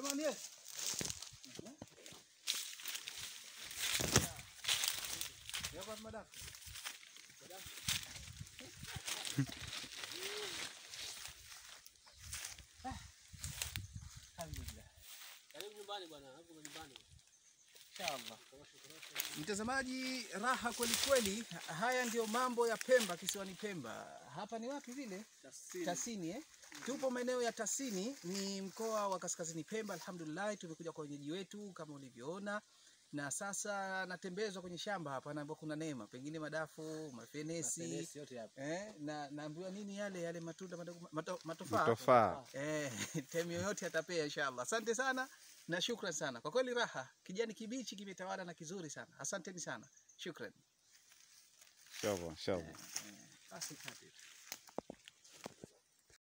Abdurrahman yes. Ya kwa madafu. Alhamdulillah. Karibu nyumbani bwana, hapo nyumbani. Inshallah. Mtazamaji, raha kweli kweli. Haya ndio mambo ya Pemba, kisiwani Pemba. Hapa ni wapi vile? Tasini eh? Tupo maeneo ya Tasini, ni mkoa wa Kaskazini Pemba. Alhamdulillah, tumekuja kwa wenyeji wetu kama ulivyoona, na sasa natembezwa kwenye shamba hapa, naambiwa kuna neema, pengine madafu, mafenesi Mapelesi yote hapa. eh, na naambiwa nini yale yale matunda madogo, mato, matofaa Tofaa. Eh, time yoyote atapea inshallah. Asante sana na shukran sana. Kwa kweli raha, kijani kibichi kimetawala na kizuri sana. Asanteni sana. Shukran. Inshallah, inshallah. Basi kati.